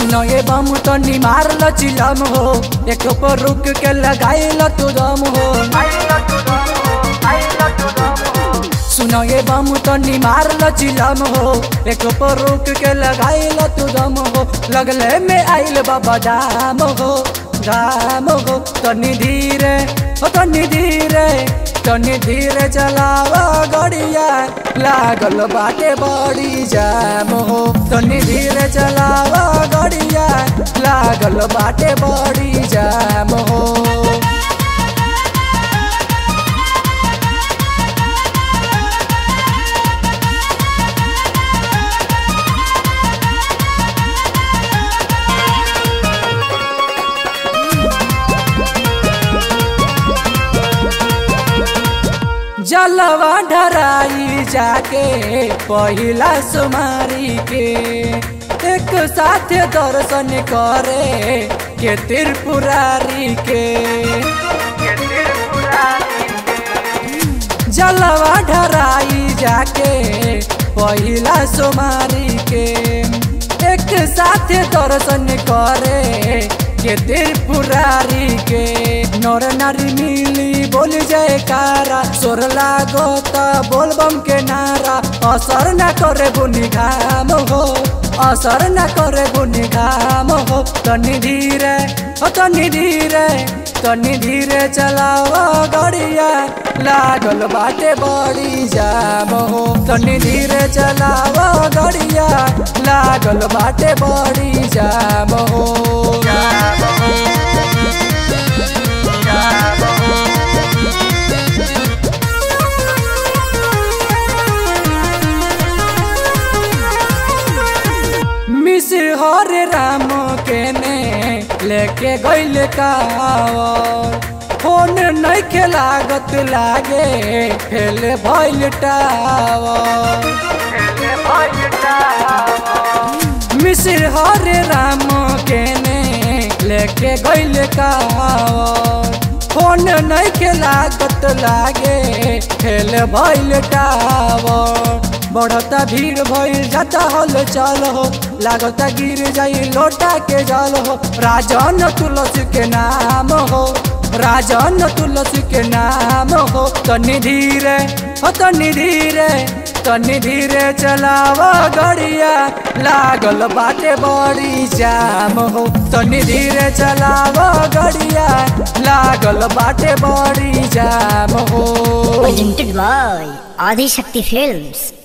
सुनो ये बम तो निमार ल चिलम हो एक पर रुक के लगाई ल तू दम हो सुनो ये बम तो निमार ल चिलम हो एक पर रुक के लगाई ल तू दम हो लगले में आइल बाबा दाम हो दाम हो तनी धीरे हो तनी धीरे तनी धीरे चलावा गड़िया लागल बाटे बड़ी जाम हो तनी धीरे चलावा गड़िया लागल बाटे बड़ी जाम हो जलवा ढराई जाके पहिला सुमारी के एक साथ दर्शन करे के त्रिपुरारी के जलवा ढराई जाके पहिला सुमारी के एक साथ दर्शन करे के त्रिपुरारी के नर नारी मिली बोल जयकारा सोर लागो त बोलबम के नारा असर न करे बुनी घाम हो असर न करे बुनी घाम हो तनी धीरे हो तनी धीरे तनी धीरे चलाओ गड़िया लागल बाटे बड़ी जाम हो तनी धीरे चलाओ गड़िया लागल बाटे बड़ी जाम हो मिश्र हरे राम के ने लेके गैल कावर फोन नहीं के लागत लागे फेल भैल टावर मिश्र हरे राम के ने लेके गैल कावर फोन नहीं के लागत लागे फेल भैल टावर बढ़ता भीड़ भइल जाता हल चल हो लागता गिर जाई लोटा के जल हो राजन तुलसी के नाम हो राजन तुलसी के नाम हो तनी धीरे हो तनी धीरे तनी धीरे चलावा गड़िया लागल बाटे बड़ी जाम हो तनी धीरे चलावा गड़िया लागल बाटे बड़ी जाम हो presented by Adi Shakti Films.